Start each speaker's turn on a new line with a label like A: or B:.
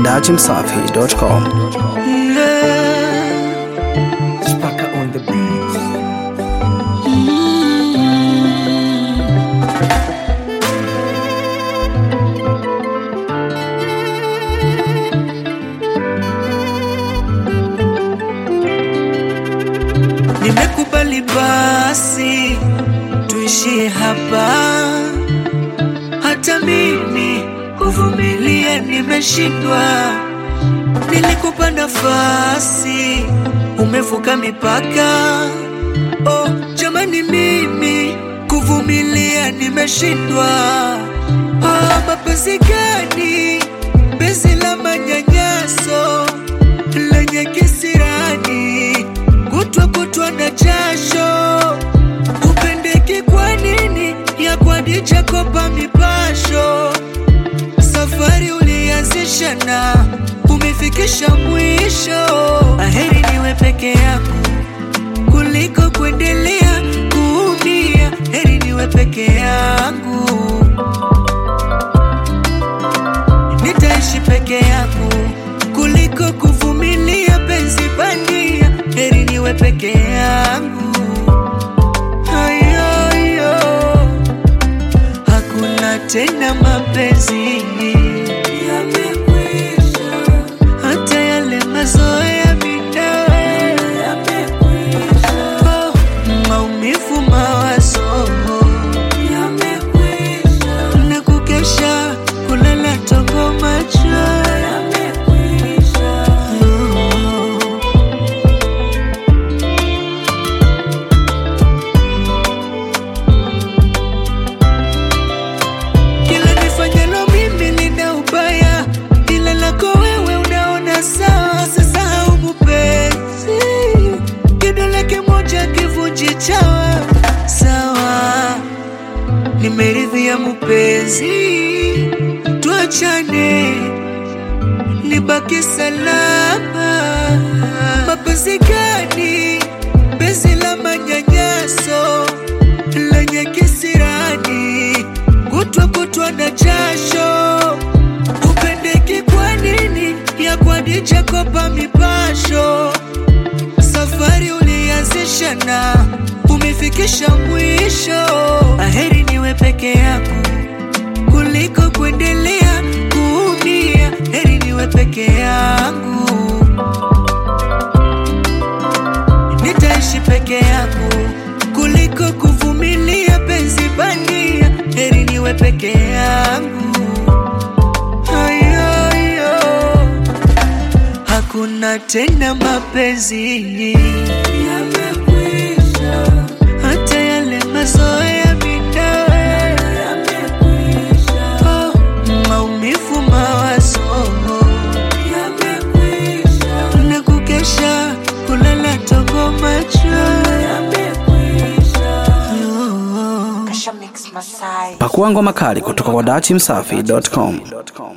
A: dachimsafi.com.
B: Spaka on the beat.
C: Nimekubali basi tuishie hapa, hata mimi kuvumilia nimeshindwa. Nilikupa nafasi, umevuka mipaka. Oh jamani, mimi kuvumilia nimeshindwa. Oh, mapenzi gani? Penzi la manyanyaso lenye kisirani, kutwa kutwa na jasho. Upendeki kwa nini? ya kwadija kopa mipasho safari ulianzisha na umefikisha mwisho. Aheri niwe peke yako kuliko kuendelea kuumia. Heri niwe peke yangu, nitaishi peke yangu kuliko kuvumilia penzi bandia. Heri niwe peke yangu. Ayoyo, hakuna tena mapenzi yamekwisha, hata yale mazoea mitawa yamekwisha, oh, maumivu mawazo yamekwisha, na kukesha kulala tongo macho yamekwisha, oh. Kila nifanyalo mimi lina ubaya, ila lako wewe unaona sawa. Sasahau mupenzi, kidole kimoja kivunji chawa. Sawa, nimeridhia mupenzi, tuachane, nibaki salama. Mapenzi gani? Penzi la manyanyaso lenye kisirani, kutwa kutwa na jasho. Upendeki kwa nini? ya kwadija kopa mipasho. Safari ulianzisha na umefikisha mwisho. Aheri niwe peke yako kuliko kuendelea kuumia. Heri niwe peke yangu, nitaishi peke yangu kuliko kuvumilia penzi bandia. Heri niwe peke yangu. Ayoyo, hakuna tena mapenzi yamekwisha, hata yale mazoea mitawa yamekwisha, oh, maumivu mawazo yamekwisha, na kukesha kulala tongo macho yamekwisha, oh.
A: Pakua ngoma kali kutoka kwa dachimsafi.com.